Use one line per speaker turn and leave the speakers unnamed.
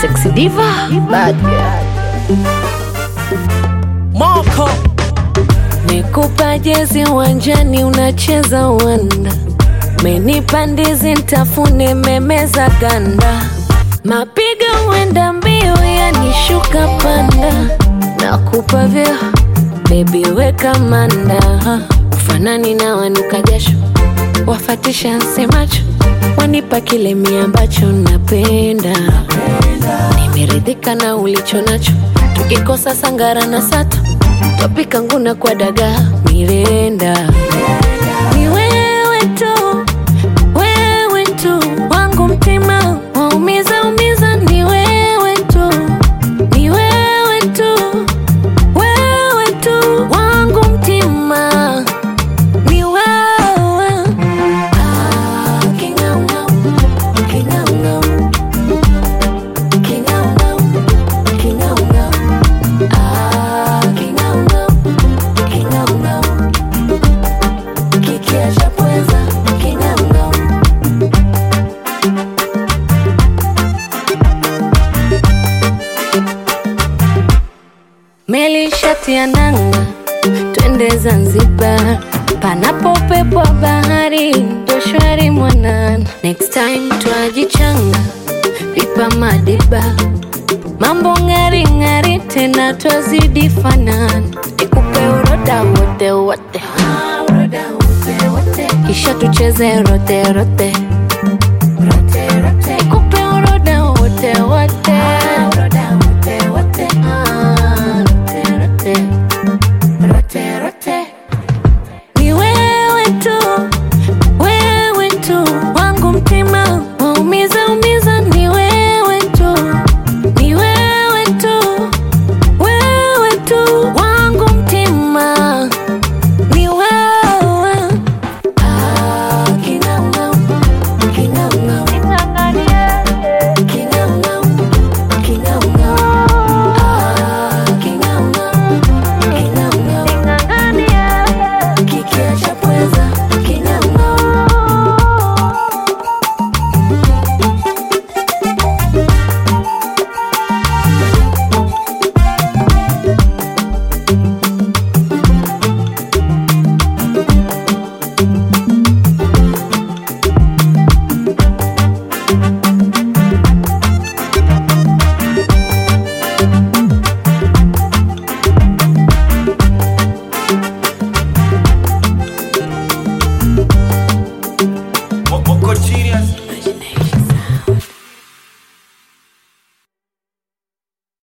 Sexy diva, bad girl.
Moko
Nikupa jezi uwanjani unacheza uwanda, menipa ndizi ntafune memeza ganda, mapiga uenda mbio yanishuka panda, nakupa vyo bebi weka manda, ufanani na wanuka jasho, wafatisha nsemacho, wanipa kile mi ambacho napenda, nimeridhika na ulicho nacho, tukikosa sangara na sato Topika nguna kwa dagaa mirenda ni wewe tu, wewe tu wangu mtima waumiza umiza, ni wewe tu, ni wewe tu, wewe tu wangu mtima ni wewe. Ah, king'aung'au, king'aung'au, king'aung'au, king'aung'au. Ah, king'aung'au, king'aung'au. Kikiacha pweza, king'aung'au. Meli shati ya nanga, twende Zanzibar, panapo upepo wa bahari, ndo shwari mwanana. Next time twajichanga, pipa madiba, mambo ng'ari ng'ari, tena twazidi fanana. Nikupe uroda wote wote, kisha tucheze rote rote